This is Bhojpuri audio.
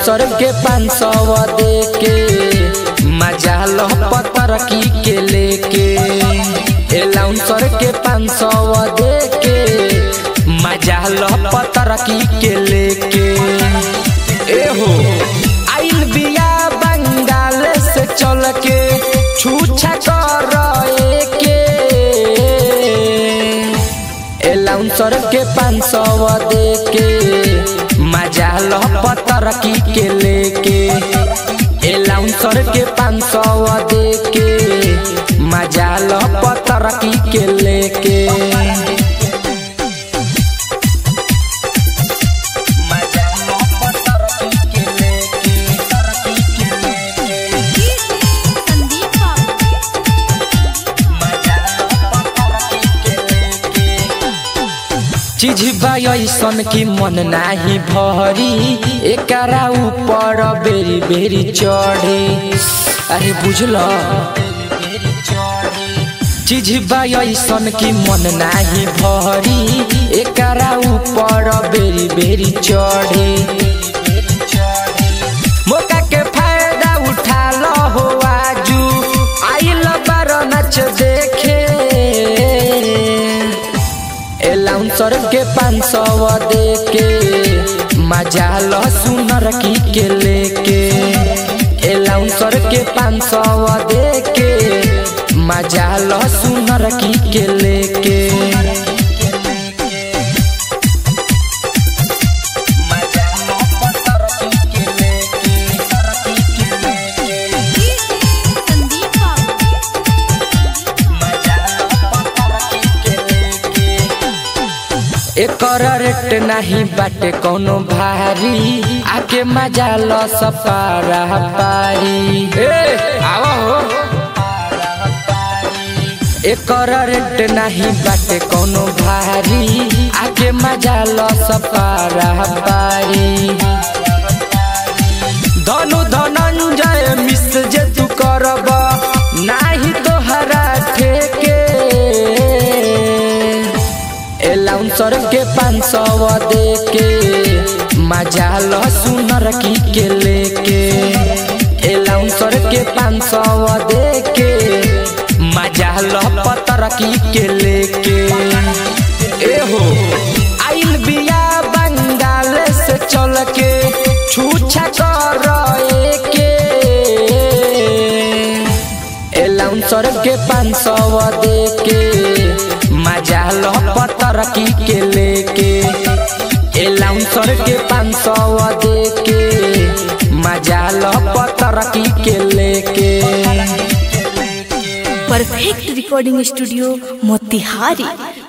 एलाउंसर के पाँच सौ दे के मजा लो पतरकी के लेके एलाउंसर के पाँच सौ दे के मजा लो पतरकी के लेके एहो आइल बिया बंगाल से चल के छूछा कर के एलाउंसर के पाँच सौ दे के मजा लो पतरकी के लेके एलाउंसर के पाँच सौ दे के मजा लो पतरकी के लेके मजा लो पतरकी के लेके, तरकी के लेके। संदीप बाबू मजा लो पतरकी के लेके। चीज ऐसन की मन नाही भरी एकरा ऊपर बेरी बेरी चढ़े अरे बुझल चीज ऐसन की मन नाही भरी एकरा ऊपर बेरी बेरी चढ़े मौका के फायदा उठा लो हो आजू आइल बार नच देखे एलाउंसर के पाँच सौ दे के मजा लो सुनर की के लेके एलाउंसर के पाँच सौ दे के मजा लो सुनर की के लेके मजा लो पतरकी के लेके, तरकी के लेके। संदीप बाबू मजा लो पतरकी के लेके। एकर रेट नहीं बाटे कोनो भारी आके मजा लो सपारा पारी ए आवा हो एकर रेट नहीं बाटे कोनो भारी आके मजा लो सपारा पारी धनु धनंजय मिस जे तू करब नाही तोहरा ठेके एलाउंसर के पाँच सौ दे के मजा लो सुनर की के लेके एलाउंसर के पाँच सौ दे के मजा लो पतरकी के लेके एहो आइल बिया बंगाल से चल के छूछा कर के एलाउंसर के पाँच सौ दे के मजा लो पतरकी के लेके एलाउंसर के पाँच सौ दे के मजा लो पतरकी के लेके परफेक्ट रिकॉर्डिंग स्टूडियो मोतिहारी